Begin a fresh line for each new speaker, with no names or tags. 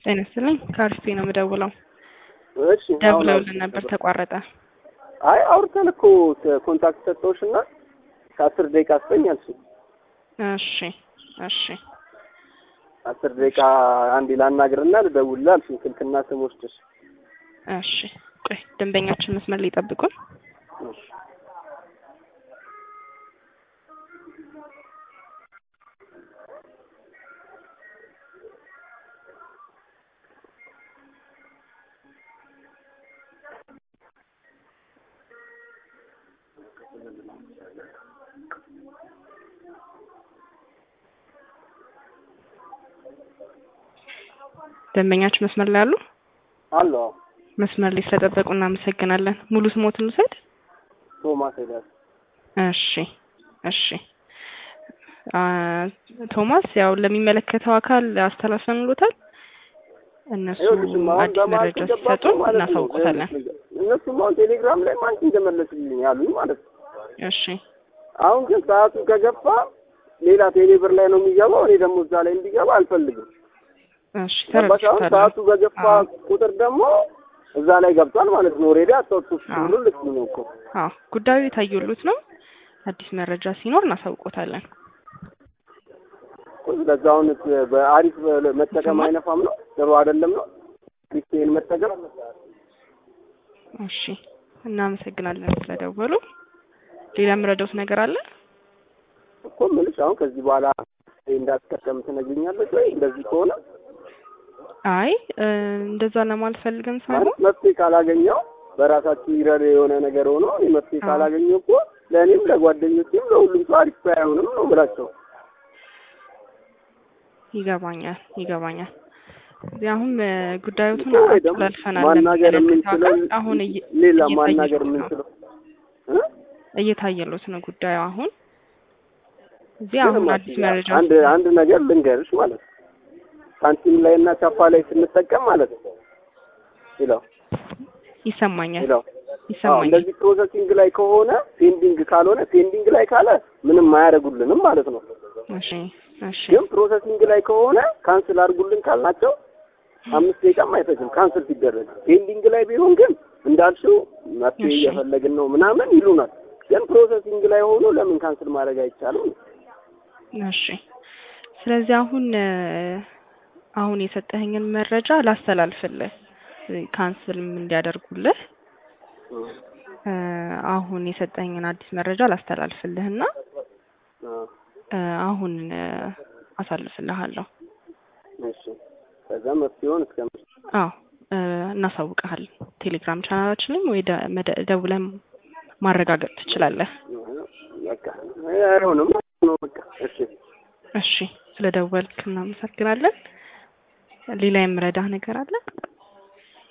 ጤና ይስጥልኝ ከአርሲ ነው የምደውለው።
እሺ አሁን
ደውለውልን ነበር ተቋረጠ።
አይ አውርተን እኮ ኮንታክት ሰጠሁሽ እና ከአስር ደቂቃ ስጠኝ አልሽኝ።
እሺ እሺ
አስር ደቂቃ አንዴ ላናግርና ልደውልልህ አልሽኝ። ስልክና ስም ወስደሽ
እሺ ቆይ ደንበኛችን መስመር ላይ ይጠብቁን።
እሺ
ደንበኛችን መስመር ላይ አሉ?
አሎ
መስመር ላይ ስለጠበቁ እናመሰግናለን። ሙሉ ስሞትን ልውሰድ?
ቶማስ ሄዳል
እሺ እሺ አ ቶማስ ያው ለሚመለከተው አካል አስተላልፈንሎታል። እነሱ
ይኸውልሽም አሁን
አዲስ
በመሀል
መረጃ
ከገባችሁ
ሲሰጡን
ማለት ነው
እናሳውቆታለን።
እነሱም አሁን ቴሌግራም ላይ ማን እንደመለስልኝ ያሉኝ ማለት ነው።
እሺ
አሁን ግን ሰዓቱ ከገፋ ሌላ ቴሌብር ላይ ነው የሚገባው። እኔ ደግሞ እዛ ላይ እንዲገባ አልፈልግም።
እሺ
ገባሽ? አሁን
ተረድቻለሁ።
ሰዓቱ በገፋ
አዎ።
ቁጥር ደግሞ እዛ ላይ ገብቷል ማለት ነው። ኦልሬዲ አጣጥፍ
አዎ።
ሁሉ ልክ ነው እኮ
አዎ ጉዳዩ የታየሉት ነው። አዲስ መረጃ ሲኖር እናሳውቆታለን።
ስለዚህ አሁን በአሪፍ መጠቀም
ይሰማል?
አይነፋም ነው ጥሩ አይደለም ነው ሪስቴን መጠቀም
እሺ እናመሰግናለን ስለደወሉ። ሌላ የምረዳውት ነገር አለ?
እኮ የምልሽ አሁን ከዚህ በኋላ እንዳትጠቀም ትነግሪኛለሽ ወይ? እንደዚህ ከሆነ
አይ እ እንደዛ ለማለት ፈልገን
ማለት
ሳይሆን
መፍትሄ ካላገኘው በራሳችሁ ይረር የሆነ ነገር ሆኖ እኔ መፍትሄ
አዎ።
ካላገኘው እኮ ለእኔም ለጓደኞችም ለሁሉም ሰው አሪፍ አይሆንም ነው ብላቸው
ይገባኛል ይገባኛል። እዚህ አሁን እ ጉዳዮቱን
እኮ ወይ ደግሞ
አስተላልፈናል
ማናገር
ለሚመለከተው
የምንችለው
አካል። አሁን እየ-
ሌላ
እየታየሎት
ማናገር
ነው።
የምንችለው እ?
እየታየሎት ነው ጉዳዩ አሁን እዚህ
ምንም
አሁን አዲስ
አትይዛ።
መረጃ
አንድ አንድ ነገር ልንገርሽ ማለት ነው ሳንቲም ላይ እና ቻፓ ላይ ስንጠቀም ማለት ነው ይለው
ይሰማኛል
ይለው አዎ
ይሰማኛል።
እንደዚህ ፕሮሰሲንግ ላይ ከሆነ ፔንዲንግ ካልሆነ ፔንዲንግ ላይ ካለ ምንም አያደርጉልንም ማለት ነው።
እሺ እሺ
ግን ፕሮሰሲንግ ላይ ከሆነ ካንስል አድርጉልን ካልናቸው አምስት ደቂቃም አይፈጅም ካንስል ሲደረግ። ፔንዲንግ ላይ ቢሆን ግን እንዳልሽው መፍትሄ
እሺ።
እየፈለግን ነው ምናምን ይሉናል። ግን ፕሮሰሲንግ ላይ ሆኖ ለምን ካንስል ማድረግ አይቻልም?
እሺ ስለዚህ አሁን እ አሁን የሰጠኸኝን መረጃ ላስተላልፍልህ እ ካንስልም እንዲያደርጉልህ እ አሁን የሰጠኸኝን አዲስ መረጃ ላስተላልፍልህና
አዎ፣
እ አሁን እ አሳልፍልሃለሁ።
እሺ። ከዛ መፍትሄውን እስከ
አዎ እ እናሳውቅሃለን። ቴሌግራም ቻናላችንም ወይ ደ- መደ- ደውለህ ማረጋገጥ ትችላለህ።
በቃ አይሆንም ነው በቃ እሺ።
እሺ ስለደወልክ እናመሰግናለን። ሌላ የምረዳህ ነገር አለ?